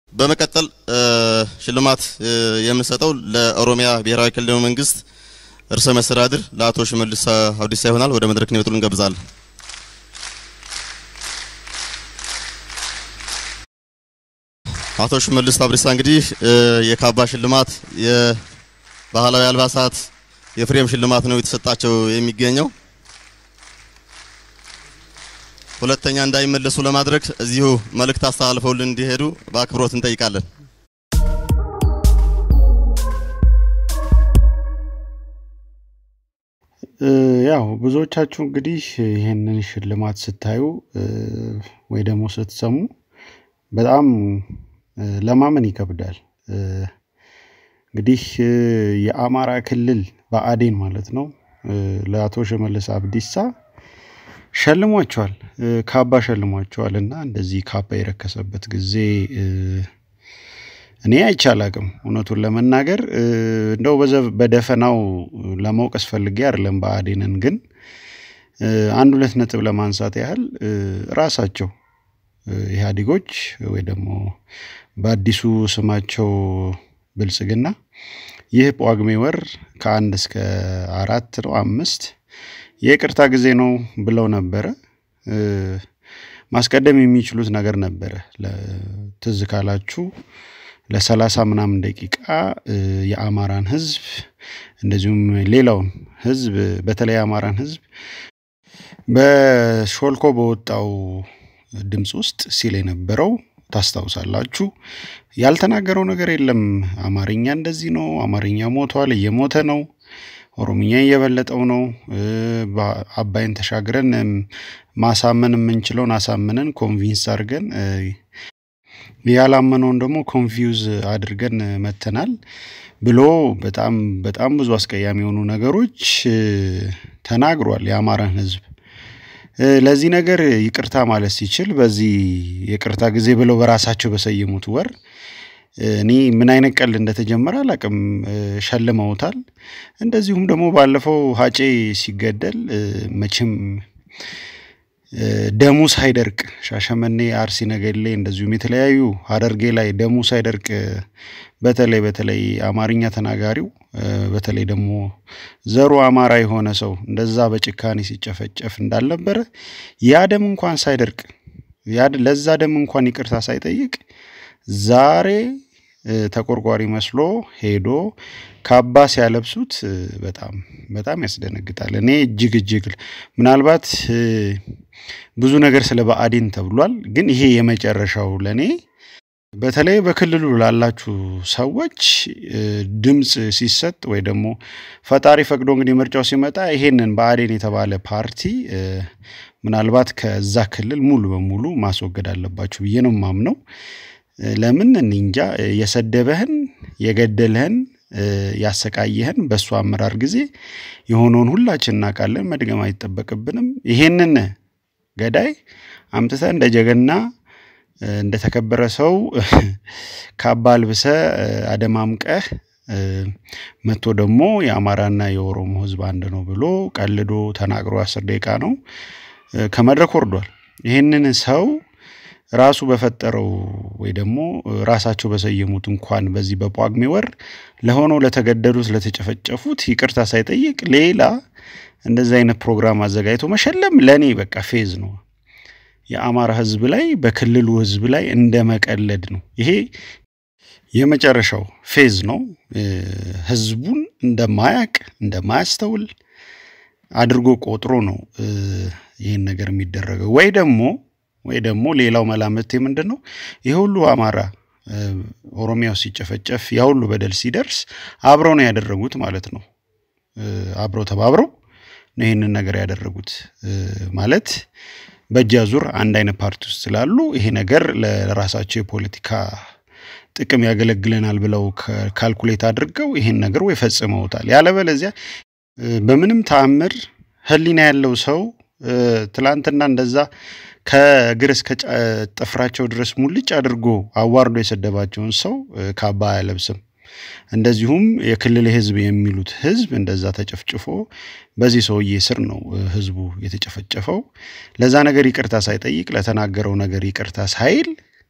በመቀጠል ሽልማት የምንሰጠው ለኦሮሚያ ብሔራዊ ክልላዊ መንግስት ርዕሰ መስተዳድር ለአቶ ሽመልስ አብዲሳ ይሆናል። ወደ መድረክ እንዲመጡ እንጋብዛለን። አቶ ሽመልስ አብዲሳ እንግዲህ የካባ ሽልማት፣ የባህላዊ አልባሳት፣ የፍሬም ሽልማት ነው የተሰጣቸው የሚገኘው። ሁለተኛ እንዳይመለሱ ለማድረግ እዚሁ መልእክት አስተላልፈውልን እንዲሄዱ በአክብሮት እንጠይቃለን። ያው ብዙዎቻችሁ እንግዲህ ይህንን ሽልማት ስታዩ ወይ ደግሞ ስትሰሙ በጣም ለማመን ይከብዳል። እንግዲህ የአማራ ክልል ብአዴን ማለት ነው ለአቶ ሽመልስ አብዲሳ ሸልሟቸዋል፣ ካባ ሸልሟቸዋል። እና እንደዚህ ካባ የረከሰበት ጊዜ እኔ አይቼ አላቅም። እውነቱን ለመናገር እንደው በደፈናው ለመውቀስ ፈልጌ አይደለም ብአዴንን፣ ግን አንድ ሁለት ነጥብ ለማንሳት ያህል ራሳቸው ኢህአዴጎች ወይ ደግሞ በአዲሱ ስማቸው ብልጽግና ይህ ጳጉሜ ወር ከአንድ እስከ አራት ነው አምስት የይቅርታ ጊዜ ነው ብለው ነበረ። ማስቀደም የሚችሉት ነገር ነበረ። ትዝ ካላችሁ ለሰላሳ ምናምን ደቂቃ የአማራን ህዝብ እንደዚሁም ሌላውን ህዝብ በተለይ የአማራን ህዝብ በሾልኮ በወጣው ድምፅ ውስጥ ሲል የነበረው ታስታውሳላችሁ። ያልተናገረው ነገር የለም። አማርኛ እንደዚህ ነው፣ አማርኛ ሞቷል፣ እየሞተ ነው፣ ኦሮምኛ እየበለጠው ነው። አባይን ተሻግረን ማሳመን የምንችለውን አሳምነን ኮንቪንስ አድርገን ያላመነውን ደግሞ ኮንፊውዝ አድርገን መተናል ብሎ በጣም በጣም ብዙ አስቀያሚ የሆኑ ነገሮች ተናግሯል የአማራን ህዝብ። ለዚህ ነገር ይቅርታ ማለት ሲችል በዚህ ይቅርታ ጊዜ ብለው በራሳቸው በሰየሙት ወር እኔ ምን አይነት ቀልድ እንደተጀመረ አላቅም። ሸልመውታል። እንደዚሁም ደግሞ ባለፈው ሀጬ ሲገደል መቼም ደሙ ሳይደርቅ ሻሸመኔ፣ አርሲ ነገሌ እንደዚሁም የተለያዩ ሀረርጌ ላይ ደሙ ሳይደርቅ በተለይ በተለይ አማርኛ ተናጋሪው በተለይ ደግሞ ዘሩ አማራ የሆነ ሰው እንደዛ በጭካኔ ሲጨፈጨፍ እንዳልነበረ ያ ደም እንኳን ሳይደርቅ ለዛ ደም እንኳን ይቅርታ ሳይጠይቅ ዛሬ ተቆርቋሪ መስሎ ሄዶ ካባ ሲያለብሱት በጣም በጣም ያስደነግጣል። እኔ እጅግ እጅግ ምናልባት ብዙ ነገር ስለ ብአዴን ተብሏል፣ ግን ይሄ የመጨረሻው ለእኔ በተለይ በክልሉ ላላችሁ ሰዎች ድምፅ ሲሰጥ ወይ ደግሞ ፈጣሪ ፈቅዶ እንግዲህ ምርጫው ሲመጣ ይሄንን ብአዴን የተባለ ፓርቲ ምናልባት ከዛ ክልል ሙሉ በሙሉ ማስወገድ አለባችሁ ብዬ ነው የማምነው። ለምን እኔ እንጃ የሰደበህን የገደለህን ያሰቃየህን በእሱ አመራር ጊዜ የሆነውን ሁላችን እናውቃለን። መድገም አይጠበቅብንም። ይሄንን ገዳይ አምጥተህ እንደ ጀግና እንደተከበረ ሰው ካባ አልብሰ አደማምቀህ መጥቶ ደግሞ የአማራና የኦሮሞ ሕዝብ አንድ ነው ብሎ ቀልዶ ተናግሮ አስር ደቂቃ ነው ከመድረክ ወርዷል። ይህንን ሰው ራሱ በፈጠረው ወይ ደግሞ ራሳቸው በሰየሙት እንኳን በዚህ በጳጉሜ ወር ለሆነው ለተገደሉት ለተጨፈጨፉት ይቅርታ ሳይጠይቅ ሌላ እንደዚህ አይነት ፕሮግራም አዘጋጅቶ መሸለም ለእኔ በቃ ፌዝ ነው። የአማራ ህዝብ ላይ በክልሉ ህዝብ ላይ እንደ መቀለድ ነው። ይሄ የመጨረሻው ፌዝ ነው። ህዝቡን እንደማያቅ እንደማያስተውል አድርጎ ቆጥሮ ነው ይህን ነገር የሚደረገው ወይ ደግሞ ወይ ደግሞ ሌላው መላምቴ ምንድን ነው ይህ ሁሉ አማራ ኦሮሚያው ሲጨፈጨፍ ያ ሁሉ በደል ሲደርስ አብረው ነው ያደረጉት ማለት ነው። አብረው ተባብረው ነው ይህንን ነገር ያደረጉት ማለት በእጅ አዙር አንድ አይነት ፓርቲ ውስጥ ስላሉ ይሄ ነገር ለራሳቸው የፖለቲካ ጥቅም ያገለግለናል ብለው ካልኩሌት አድርገው ይሄን ነገር ወይ ፈጽመውታል። ያለበለዚያ በምንም ተአምር ህሊና ያለው ሰው ትላንትና እንደዛ ከእግር እስከ ጥፍራቸው ድረስ ሙልጭ አድርጎ አዋርዶ የሰደባቸውን ሰው ካባ አያለብስም። እንደዚሁም የክልል ህዝብ የሚሉት ህዝብ እንደዛ ተጨፍጭፎ በዚህ ሰውዬ ስር ነው ህዝቡ የተጨፈጨፈው። ለዛ ነገር ይቅርታ ሳይጠይቅ ለተናገረው ነገር ይቅርታ ሳይል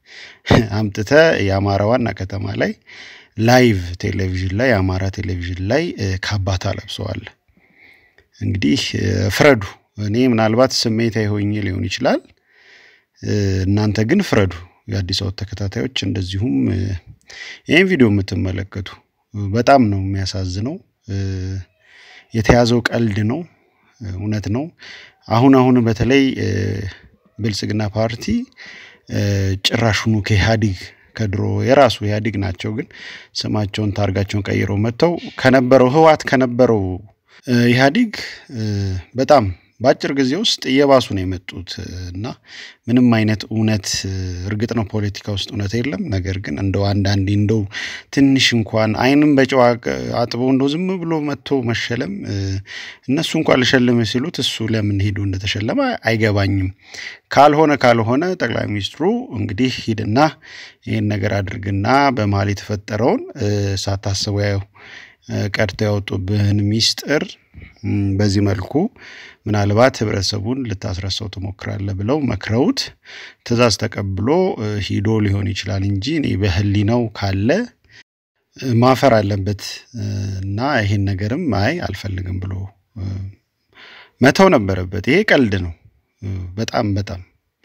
አምጥተ የአማራ ዋና ከተማ ላይ ላይቭ ቴሌቪዥን ላይ የአማራ ቴሌቪዥን ላይ ካባታ ለብሰዋል። እንግዲህ ፍረዱ። እኔ ምናልባት ስሜታዊ ሆኜ ሊሆን ይችላል። እናንተ ግን ፍረዱ። የአዲስ አበባ ተከታታዮች እንደዚሁም ይህን ቪዲዮ የምትመለከቱ በጣም ነው የሚያሳዝነው። የተያዘው ቀልድ ነው። እውነት ነው። አሁን አሁን በተለይ ብልጽግና ፓርቲ ጭራሹኑ ከኢህአዲግ ከድሮ የራሱ ኢህአዲግ ናቸው፣ ግን ስማቸውን ታርጋቸውን ቀይረው መጥተው ከነበረው ህወሓት ከነበረው ኢህአዲግ በጣም በአጭር ጊዜ ውስጥ እየባሱ ነው የመጡት እና ምንም አይነት እውነት እርግጥ ነው ፖለቲካ ውስጥ እውነት የለም። ነገር ግን እንደው አንዳንዴ እንደው ትንሽ እንኳን አይንም በጨዋ አጥቦ እንደው ዝም ብሎ መጥቶ መሸለም እነሱ እንኳን ልሸልም ሲሉት እሱ ለምን ሄዶ እንደተሸለመ አይገባኝም። ካልሆነ ካልሆነ ጠቅላይ ሚኒስትሩ እንግዲህ ሂድና ይህን ነገር አድርግና በመሀል የተፈጠረውን ሳታስበው ያው ቀድተው ያወጡብህን ሚስጥር በዚህ መልኩ ምናልባት ህብረተሰቡን ልታስረሳው ትሞክራለህ ብለው መክረውት ትዕዛዝ ተቀብሎ ሂዶ ሊሆን ይችላል እንጂ እኔ በህሊናው ካለ ማፈር አለበት እና ይሄን ነገርም አይ አልፈልግም ብሎ መተው ነበረበት። ይሄ ቀልድ ነው። በጣም በጣም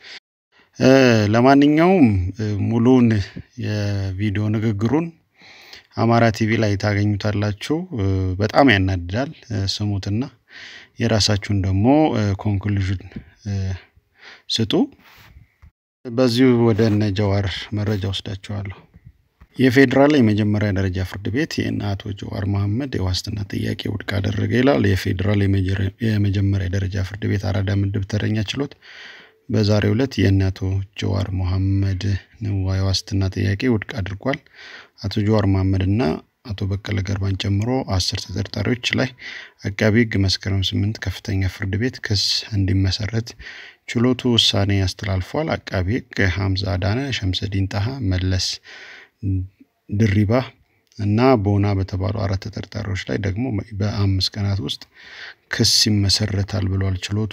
ለማንኛውም ሙሉውን የቪዲዮ ንግግሩን አማራ ቲቪ ላይ ታገኙታላችሁ። በጣም ያናድዳል። ስሙትና የራሳችሁን ደግሞ ኮንክሉዥን ስጡ። በዚሁ ወደ እነ ጀዋር መረጃ ወስዳችኋለሁ። የፌዴራል የመጀመሪያ ደረጃ ፍርድ ቤት የእነ አቶ ጀዋር መሐመድ የዋስትና ጥያቄ ውድቅ አደረገ ይላል። የፌዴራል የመጀመሪያ ደረጃ ፍርድ ቤት አራዳ ምድብ ተረኛ ችሎት በዛሬው ዕለት የእነ አቶ ጀዋር መሐመድ የዋስትና ጥያቄ ውድቅ አድርጓል። አቶ ጀዋር መሐመድና አቶ በቀለ ገርባን ጨምሮ አስር ተጠርጣሪዎች ላይ አቃቢ ሕግ መስከረም ስምንት ከፍተኛ ፍርድ ቤት ክስ እንዲመሰረት ችሎቱ ውሳኔ አስተላልፏል። አቃቢ ሕግ ሐምዛ አዳነ፣ ሸምሰዲን ጣሃ፣ መለስ ድሪባ እና ቦና በተባሉ አራት ተጠርጣሪዎች ላይ ደግሞ በአምስት ቀናት ውስጥ ክስ ይመሰረታል ብሏል ችሎቱ።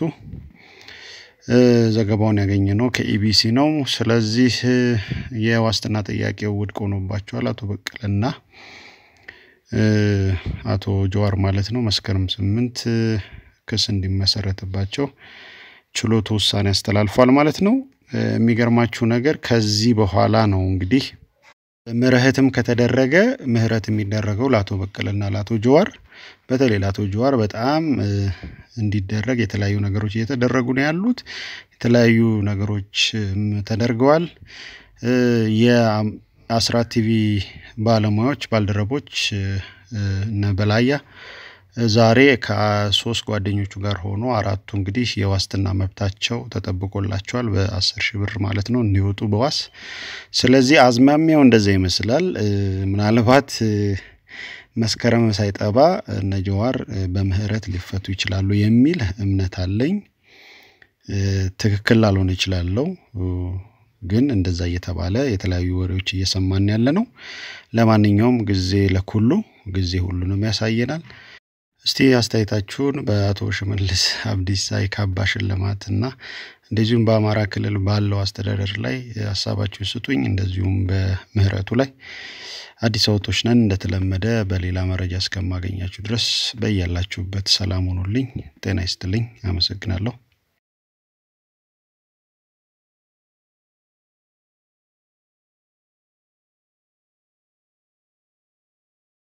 ዘገባውን ያገኘ ነው ከኢቢሲ ነው። ስለዚህ የዋስትና ጥያቄው ውድቅ ሆኖባቸዋል አቶ በቀለና አቶ ጀዋር ማለት ነው። መስከረም ስምንት ክስ እንዲመሰረትባቸው ችሎቱ ውሳኔ አስተላልፏል ማለት ነው። የሚገርማችሁ ነገር ከዚህ በኋላ ነው እንግዲህ ምህረትም ከተደረገ ምህረት የሚደረገው ለአቶ በቀለና ለአቶ ጀዋር በተለይ ለአቶ ጀዋር በጣም እንዲደረግ የተለያዩ ነገሮች እየተደረጉ ነው ያሉት። የተለያዩ ነገሮች ተደርገዋል። የአስራት ቲቪ ባለሙያዎች ባልደረቦች እነ በላያ ዛሬ ከሶስት ጓደኞቹ ጋር ሆኖ አራቱ እንግዲህ የዋስትና መብታቸው ተጠብቆላቸዋል በአስር ሺህ ብር ማለት ነው እንዲወጡ በዋስ ስለዚህ አዝማሚያው እንደዛ ይመስላል። ምናልባት መስከረም ሳይጠባ እነ ጀዋር በምህረት ሊፈቱ ይችላሉ የሚል እምነት አለኝ። ትክክል ላልሆን ይችላለው ግን እንደዛ እየተባለ የተለያዩ ወሬዎች እየሰማን ያለ ነው። ለማንኛውም ጊዜ ለኩሉ ጊዜ ሁሉንም ያሳየናል። እስቲ አስተያየታችሁን በአቶ ሽመልስ አብዲሳ የካባ ሽልማት እና እንደዚሁም በአማራ ክልል ባለው አስተዳደር ላይ ሀሳባችሁን ስጡኝ። እንደዚሁም በምህረቱ ላይ አዲስ አበቦች ነን። እንደተለመደ በሌላ መረጃ እስከማገኛችሁ ድረስ በያላችሁበት ሰላም ሆኑልኝ። ጤና ይስጥልኝ። አመሰግናለሁ።